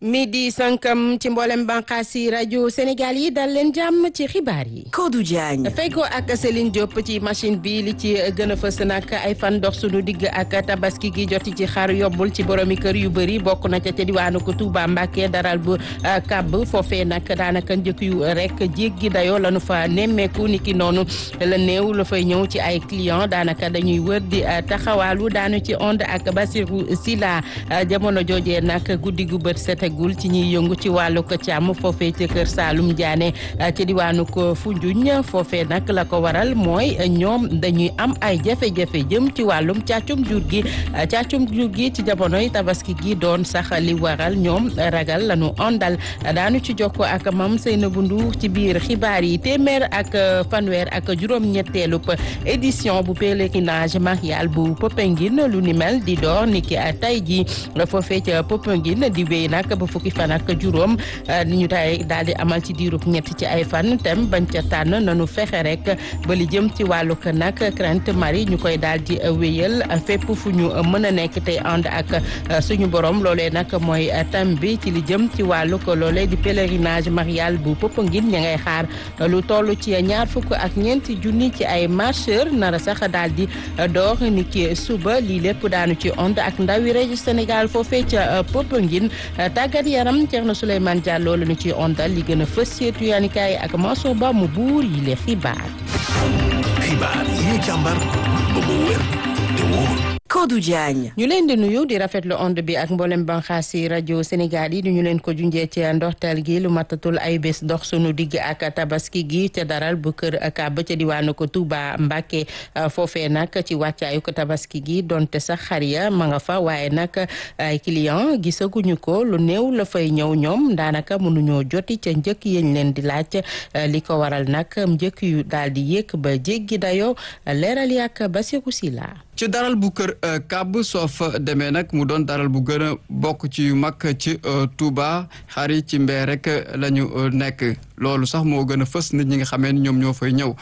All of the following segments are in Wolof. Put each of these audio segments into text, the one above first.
midi sankam ci mboolem bànqaas yi rajo Sénégal yi dal leen jàmm ci xibaar yi. Kodou Diagne. feggoo ak Céline Diop ci machine bi li ci gën a fës nag ay fan dox sunu digg ak tabaski gi joti ci xar yobbul ci boromi kër yu bëri bokk na ca ca diwaanu ko Touba Mbacké daral bu kàbb foofee nag daanaka njëkk yu rek jéggi dayoo la nu fa nemmeeku ni ki noonu la néew la fay ñëw ci ay client daanaka dañuy wër di taxawaalu daanu ci onde ak Basirou Sila jamono joojee nag guddi gu bët setegul ci ñuy yëngu ci wàllu ko càmm foofee ci kër Saalum Diané ci diwaanu ko Foundiougne foofee nag la ko waral mooy ñoom dañuy am ay jafe-jafe jëm ci wàllum càccum jur gi càccum jur gi ci jamonoy tabaski gi doon sax li waral ñoom ragal lañu ondal daanu ci jokko ak mam Seynabou Ndour ci biir xibaar yi téeméer ak fanweer ak juróom-ñetteelub édition bu pèlerinage marial bu Popenguine lu ni mel di door niki tey ji foofee ca Popenguine di wéy nag ba fukki fan ak juróom ñu tay daal di amal ci diirub ñett ci ay fan tem bañ ca tànn nanu fexe rek ba li jëm ci wàllu ko nag Crainte Marie ñu koy daal di wéyal fépp fu ñu mën a nekk tey ànd ak suñu borom loolee nag mooy tam bi ci li jëm ci wàllu ko loolee di pèlerinage marial bu Popenguine ña ngay xaar lu toll ci ñaar fukk ak ñeenti junni ci ay marcheur nara sax daal di door ni ki suba lii lépp daanu ci ond ak ndawi région Sénégal foofee ca Popenguine tàggat yaram Thierno Souleymane Diallo la ñu ci ondal li gën a fës seetu yaanikaay ak Mansour Ba mu buur yi le xibaar. xibaar yi ñu càmbar ba mu wér te wóor. Kodou Diagne. ñu leen di nuyu di rafetlu onde bi ak mboolem banxaas yi rajo Sénégal yi di ñu leen ko junjee ci ndorteel gi lu matatul ay bés dox sunu digg ak tabaski gi te daral bu kër kàbb ca diwaanu ko Touba Mbacké foofee nag ci wàccaayu ko tabaski gi donte sax xar ya ma nga fa waaye nag ay client gisaguñu ko lu néew la fay ñëw ñoom daanaka mënuñoo joti ca njëkk yeñ leen di laaj li ko waral nag njëkk yu daal di yéeg ba jéggi dayoo leeral yàq Bassirou Sylla ci daral bu kër kàbb soo fa demee nag mu doon daral bu gën a bokk ci yu mag ci Touba xar yi ci mbee rek la ñu nekk loolu sax moo gën a fës nit ñi nga xamee ni ñoom ñoo fay ñëw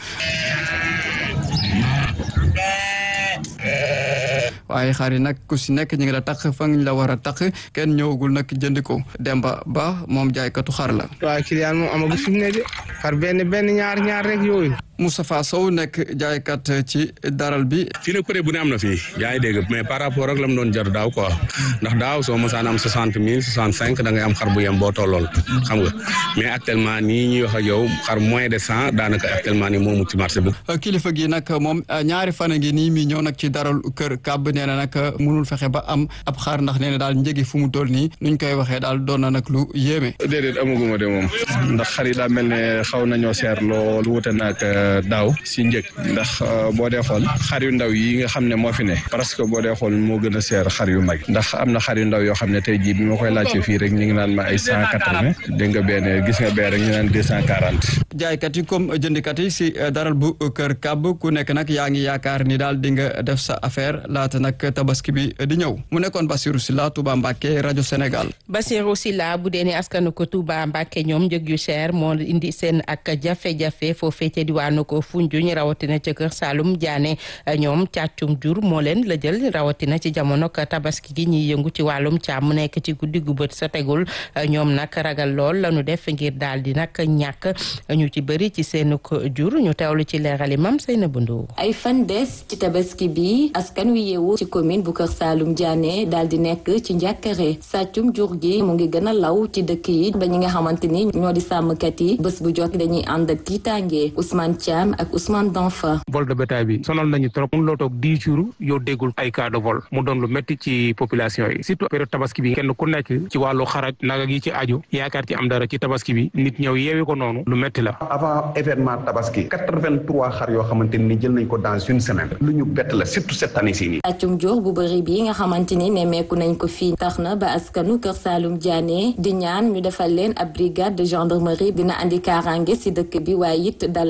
waaye xar yi nag ku si nekk ñu ngi la tax fa ñu la war a tax kenn ñëwagul nag jënd ko Demba Ba moom jaaykatu xar la. waaw client moom amagu fi mu ne de xar benn benn ñaar ñaar rek yooyu. Moustapha Sow nekk jaaykat ci daral bi. fii nag côté bu ne am na fii yaa ngi dégg mais par rapport ak la mu doon jar daaw quoi ndax daaw soo mosaan am soixante mille soixante cinq da ngay am xar bu yem boo tollool xam nga mais actuellement nii ñuy wax ak yow xar moins de cent daanaka actuellement nii moo mu ci marché bi. kilifa gi nag moom ñaari fan a ngi nii mi ñëw nag ci daral kër kàbb nee na nag mënul fexe ba am ab xar ndax nee na daal njëgi fu mu toll nii nuñ koy waxee daal doon na nag lu yéeme. déedéet amaguma de moom ndax xar yi daa mel ne xaw nañoo seer lool wute naag daaw si njëg ndax boo dee xool xar yu ndaw yi nga xam ne moo fi ne parce que boo dee xool moo gën a seer xar yu mag ndax am na xar yu ndaw yoo xam ne tey jii bi ma koy laajte fii rek ñu ngi naan ma ay cent quatre-vingt dégg nga benn gis nga bee rek ñu naan deux cent quarante jaaykat yi comme jëndikat yi si daral bu kër kàbb ku nekk nag yaa ngi yaakaar ni daal di nga def sa affaire laata nag tabaski bi di ñëw mu nekkoon Bassirou Sylla Touba Mbacké rajo Sénégal Bassirou Sylla bu dee ni askanu ko Touba Mbacké ñoom njëg yu cher moo indi seen ak jafe-jafe foofee ca diwaanu ko Foundiougne rawatina ca kër Saalum Diané ñoom càccum jur moo leen la jël rawatina ci jamono tabaski gi ñuy yëngu ci wàllum càmm nekk ci guddi gu bët sa tegul ñoom nag ragal lool lañu def ngir daal di nag ñàkk ñu ci bëri ci seen jur ñu teewlu ci leerali mam Seynabou Ndour ay fan des ci tabaski bi askan wi yeewu ci commune bu kër Saalum Diané daal di nekk ci njàkkare sàccum jur gi mu ngi gën a law ci dëkk yi ba ñi nga xamante ni ñoo di sàmmkat yi bés bu jot dañuy ànd ak tiitaange Ousmane Thiam ak Ousmane Danfa vol de bétail bi sonal nañu trop mun loo toog dix jours yow déggul ay cas de vol mu doon lu métti ci population yi surtout période tabaski bi kenn ku nekk ci wàllu xaraj naga gi ci aju yaakaar ci am dara ci tabaski bi nit ñëw yeewi ko noonu lu métti la avant événement tabaski quatre-vingt-trois xar yoo xamante ni jël nañ ko dans une semaine lu ñu bett la surtout cette année ci nii sàccum jur bu bëri bi nga xamante ni nemmeeku nañ ko fii tax na ba askanu kër Saalum Diané di ñaan ñu defal leen ab brigade de gendarmerie dina andi kaaraange si dëkk bi waaye it dalal xelu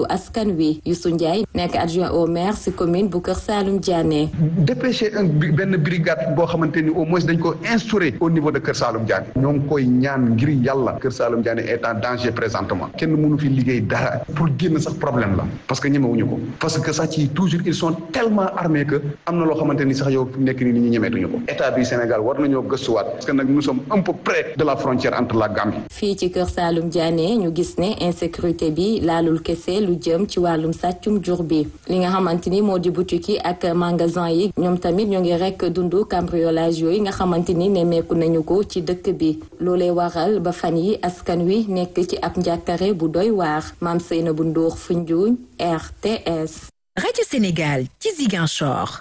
askan wi Youssou Ndiaye nekk adjoint au maire si commune bu Kër Saalum Diané. dépêché un benn brigade boo xamante ni au moins dañ ko instauré au niveau de Kër Saalum Diané ñoo ngi koy ñaan ngir yàlla Kër Saalum Diané est en danger présentement kenn mënu fi liggéey dara pour génn sax problème la parce que ñemewuñu ko parce que sax ci toujours ils sont tellement armés que am na loo xamante ni sax yow nekk ni nit ñi ñemeetuñu ko état du Sénégal war nañoo gëstuwaat parce que nag nous sommes un peu près de la frontière entre la Gambie. fii ci Kër Saalum Diané ñu gis ne insécurité bi laalul kese lu jëm ci wàllum sàccum jur bi li nga xamante ni moo di boutique yi ak magasin yi ñoom tamit ñoo ngi rek dundu cambriolage yooyu nga xamante ni nemmeeku nañu ko ci dëkk bi loolee waral ba fan yi askan wi nekk ci ab njàkkare bu doy waar maam Seyna bu Ndour Foundiougne RTS. Radio Sénégal ci Ziguinchor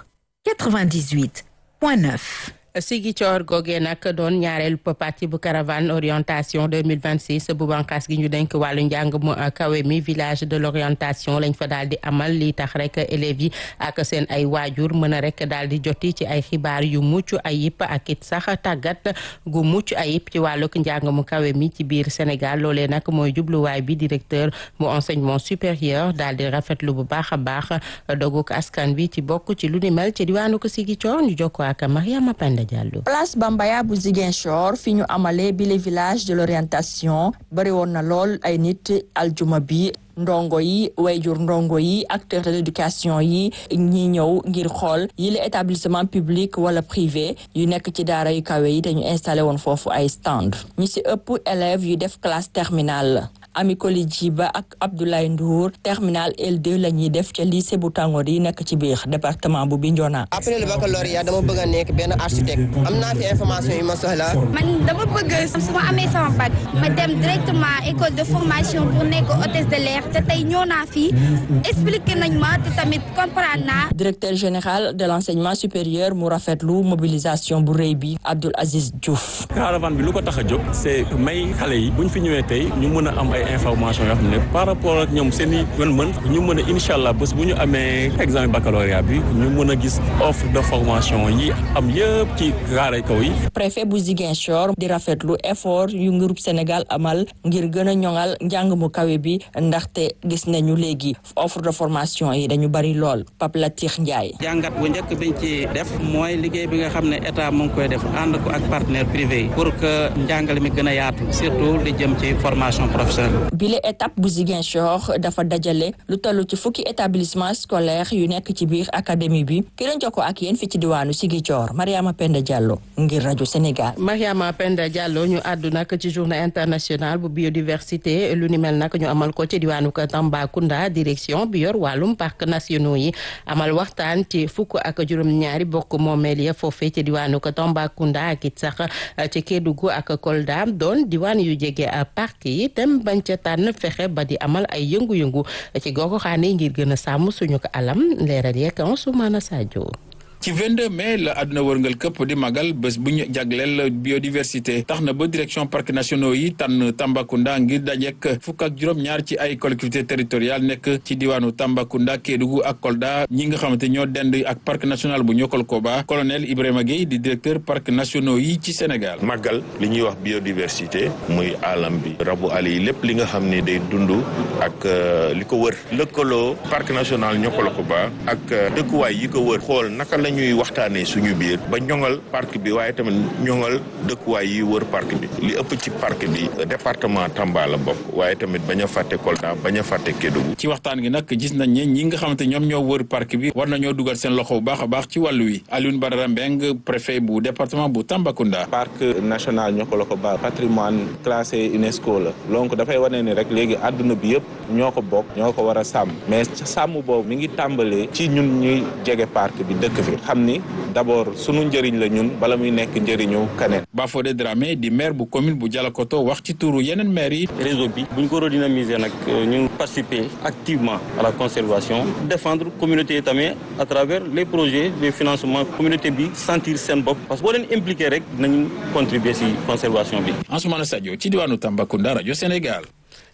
98.9. Sigi Coor googee nag doon ñaareelu parti bu caravane orientation 2026 bu bànqaas gi ñu denk wàllu njàng mu kawe mi village de l'orientation lañ fa daal di amal li tax rek élèves yi ak seen ay waajur mën a rek daal di joti ci ay xibaar yu mucc ayib ak it sax tàggat gu mucc ayib ci wàllug njàng mu kawe mi ci biir Sénégal loolee nag mooy jubluwaay bi directeur bu enseignement supérieur daal di rafetlu bu baax a baax doguk askan bi ci bokk ci lu ni mel ci diwaanu ko Sigi Coor ñu jokkoo ak Mariama Penda Diallo. place Bambaya bu Ziguinchor fi ñu amalee bile village de l'orientation bari woon na lool ay nit aljuma bi ndongo yi wayjur ndongo yi acteurs de l'éducation yi ñi ñëw ngir xool yi la établissement public wala privé yu nekk ci daara yu kawe yi dañu installé woon foofu ay stand ñi ci ëpp élèves yu def classe terminale Ami Koli Djiba ak Abdoulaye Ndour terminal L2 la ñuy def ca lycée bu Tangor yi nekk ci biir département bu Bignona. après le baccalauréat dama bëgg a nekk benn architecte am naa fi information yi ma soxla. man dama bëgg su ma amee sama bac ma dem directement école de formation pour nekk hôtesse de l'air te tey ñëw naa fi expliqué nañ ma te tamit comprendre naa. directeur général de l'enseignement supérieur mu rafetlu mobilisation bu rëy bi Abdoul Aziz Diouf. caravane bi lu ko tax a jóg c'est may xale yi buñ fi ñëwee tey ñu mën a am ay information yoo xam ne par rapport ak ñoom seen i mën-mën ñu mën a incha allah bés bu ñu amee examen baccalauréat bi ñu mën a gis offre de formation yi am yëpp ci raaray kaw yi. préfet bu Ziguinchor di rafetlu effort yu ngirub Sénégal amal ngir gën a ñoŋal njàng mu kawe bi ndaxte gis nañu léegi offre de formation yi dañu bari lool Pape Latir Ndiaye. jàngat bu njëkk biñ ci def mooy liggéey bi nga xam ne état mu ngi koy def ànd ko ak partenaire privé yi pour que njàngale mi gën a yaatu surtout li jëm ci formation professionnelle. bile étape bu Ziguinchor dafa dajale lu toll ci fukki établissement scolaire yu nekk ci biir académie bi ki leen jokkoo ak yéen fi ci diwaanu Ziguinchor Mariama Penda Diallo ngir rajo Sénégal. Mariama Penda Diallo ñu àddu nag ci journée internationale bu biodiversité lu ni mel nag ñu amal ko ci diwaanu Tambacounda direction bi yor wàllum parc nationaux yi amal waxtaan ci fukk ak juróom-ñaari bokk moomeel ya foofee ci diwaanu Tambacounda ak it sax ci Kédougou ak Kolda doon diwaan yu jege parc yi tem bañ ca tànn fexe ba di amal ay yëngu-yëngu ci goxu xaane ngir gën a sàmm suñu ko alam leeral yeeg Ansoumana Sadio ci 22 mai la àdduna wërngal këpp di magal bés bu ñu jagleel biodiversité tax na ba direction parcs nationaux yi tànn Tambacounda ngir dajek fukk ak juróom-ñaar ci ay collectivités territoriales nekk ci diwaanu Tambacounda Kédougou ak Kolda ñi nga xamante ñoo dend ak parc national bu Niokol-Koba colonel Ibrahima Gueye di directeur parcs nationaux yi ci Sénégal. magal li ñuy wax biodiversité muy alam bi rabu àll yi lépp li nga xam ne day dund ak li ko wër lëkkaloo parc national Niokol-Koba ak dëkkuwaay yi ko wër xool naka la ñuy waxtaanee suñu biir ba ñoŋal parc bi waaye tamit ñoŋal dëkkuwaay yi wër parc bi li ëpp ci parc bi département Tamba la bokk waaye tamit bañ a fàtte Kolda bañ a fàtte Kédougou. ci waxtaan gi nag gis nañ ne ñi nga xamante ñoom ñoo wër parc bi war nañoo dugal seen loxo bu baax a baax ci wàllu wi Alioune Badara Mbeng préfet bu département bu Tambacounda. parc national Niokolo-Koba patrimoine classé UNESCO la donc dafay wane ni rek léegi àdduna bi yëpp ñoo ko bokk ñoo ko war a sàmm mais sàmm boobu mi ngi tàmbalee ci ñun ñuy jege parc bi dëkk fi xam ni d'abord sunu njëriñ la ñun bala muy nekk njëriñu kaneen Bafodé Dramé di maire bu commune bu Dialokoto wax ci turu yeneen maire yi. réseau bi bu ñu ko redynamiser nag ñu participer activement à la conservation défendre communauté yi tamit à travers les projets de financement communauté bi sentir seen bopp parce que boo leen impliqué rek nañu contribuer si conservation bi. Ansoumana Sadio ci diwaanu Tambacounda rajo Sénégal.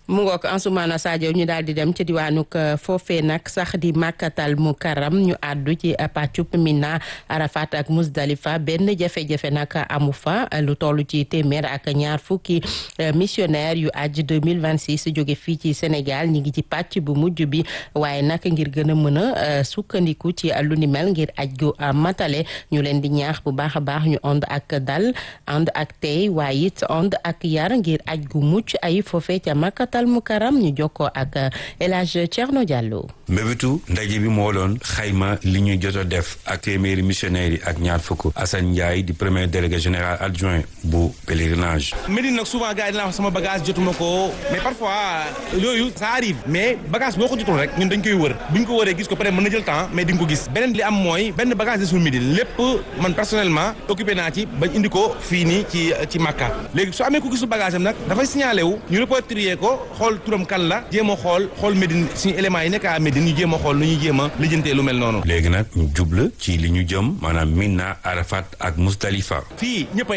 mu ngoog Ansoumana Sadio ñu daal di dem ci diwaanuk foofee nag sax di màkkatal mu karam ñu àddu ci pàccub Mina Arafat ak Musdalifa benn jafe-jafe nag amu fa lu toll ci téeméer ak ñaar fukki missionnaire yu aj 2026 jóge fii ci Sénégal ñi ngi ci pàcc bu mujj bi waaye nag ngir gën a mën a sukkandiku ci lu ni mel ngir aj gu matale ñu leen di ñaax bu baax a baax ñu ànd ak dal ànd ak tey waaye it ànd ak yar ngir aj gu mucc ay foofee ca màkkatal tal mu karam ñu jokkoo ak El Hadj Thierno Diallo. mbébétu ndaje bi moo doon xayma li ñu jot a def ak téeméeri missionnaires yi ak ñaar fukk Assane Ndiaye di premier délégué général adjoint bu pèlerinage. Médine nag souvent gars yi dinaa wax sama bagage jotuma ko mais parfois yooyu ça arrive mais bagage boo ko jotul rek ñun dañ koy wër bu ñu ko wëree gis ko peut être mën na jël temps mais di nga ko gis beneen li am mooy benn bagage desul Médine lépp man personnellement occupé naa ci bañ indi ko fii nii ci ci Makka léegi su amee ku gisul bagage am nag dafay signalé wu ñu repatrier ko xool turam kan la jéem a xool xool Médine suñu éléments yi nekk à Médine ñu jéem a xool nu ñuy jéem a lijjantee lu mel noonu. léegi nag ñu jubla ci li ñu jëm maanaam Mina Arafat ak Musdalifa. fii ñëpp